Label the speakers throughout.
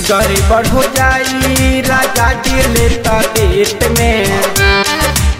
Speaker 1: गड़बड़ हो जाई राजा जी ले तो देत में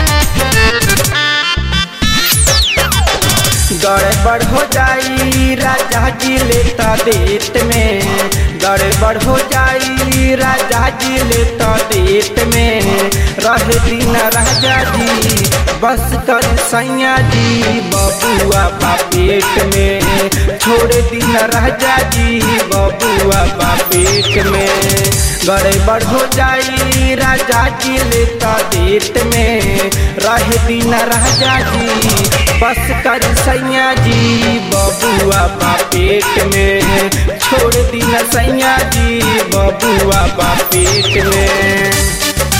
Speaker 1: गड़बड़ हो जाई राजा जी ले तो देत में गड़बड़ हो जाई राजा जी ले तो देत में रह दिन राजा जी बस कर सैया जी बबुआ बा पेट में छोड़ दिन राजा जी बबुआ बा पेट में गड़बड़ हो जाई राजा जी ले तो देत में रह दिन राजा जी बस कर सैया जी बबुआ बा पेट में छोड़ दिन सैया जी बबुआ बा पेट में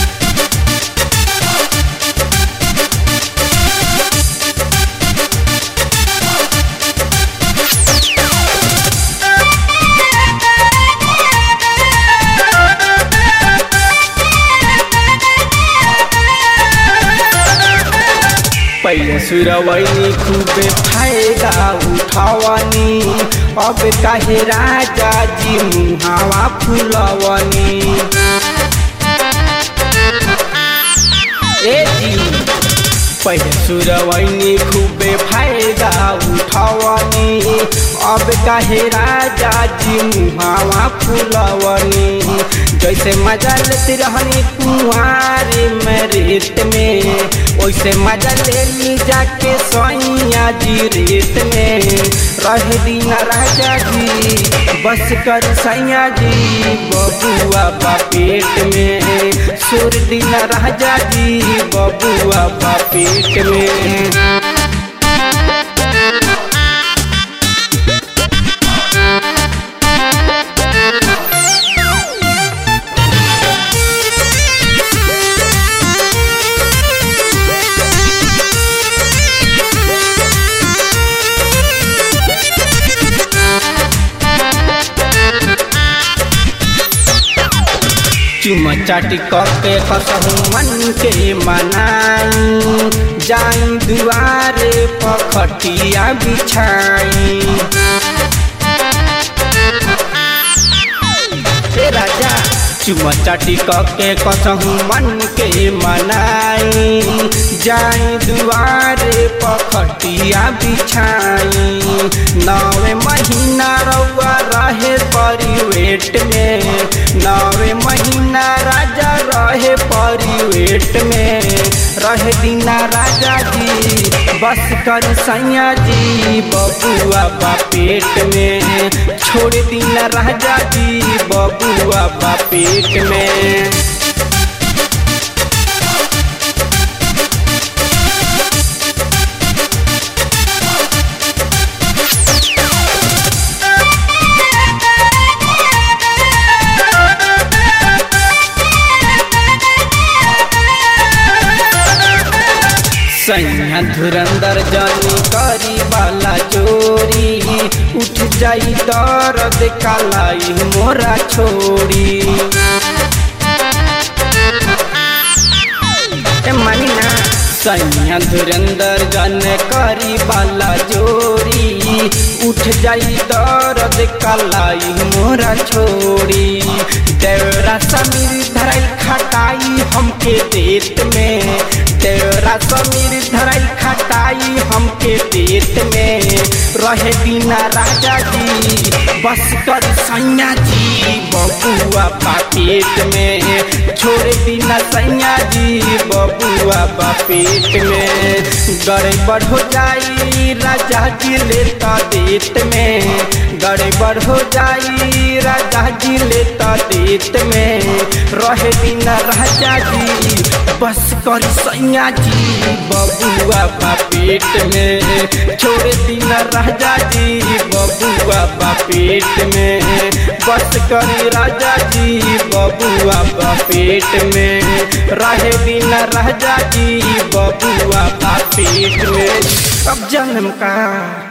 Speaker 1: पहले सुरवैनी खूबे फायदा उठावनी अब काहे राजा जी मुहावा फुलवनी ए जी पहले सुरवैनी खूबे फायदा उठावनी अब काहे राजा जी मुहावा फुलवनी जैसे मजा लेते रहनी कुंवारे में रेत में वैसे मजा ले ली जाके सोइया जी रेत में रह दीना राजा जी बस कर सैया जी बबुआ बा पेट में सुर दीना राजा जी बबुआ बा पेट में चुमा चाटी के कसहू मन के मनाई जाई दुआरे पखटिया बिछाई ए राजा चुमा चाटी के कसहू मन के मनाई जाई दुआरे पखटिया बिछाई नवे महीना रउआ रहे परिवेट में नवे महीना राजा रहे परिवेट में रहे दीना राजा जी बस कर सैया जी बबुआ बा पेट में छोड़ दीना राजा जी बबुआ बा पेट में सैया धुरंदर जानी करी वाला चोरी उठ जाई दर्द कालाई मोरा छोड़ी ए मानी ना सैया धुरंदर जन करी वाला चोरी उठ जाई दर्द कालाई मोरा छोड़ी देवरा समीर धराई खटाई हमके देत में तेरा समीर धराई खटाई हमके देत में रहे बिना राजा जी बस कर सैया जी बबुआ बा पेट में छोड़ बिना सैया जी बबुआ बा पेट में गड़बड़ हो जाई राजा जी लेता देत में गड़बड़ हो जाई राजा जी लेता देत में रहे बिना राजा जी बस कर सैया जी बबुआ बा पेट में छोड़ दिन राजा जी बबुआ बा पेट में बस कर राजा जी बबुआ बा पेट में रहे दिन राजा जी बबुआ बा पेट में अब जन्म का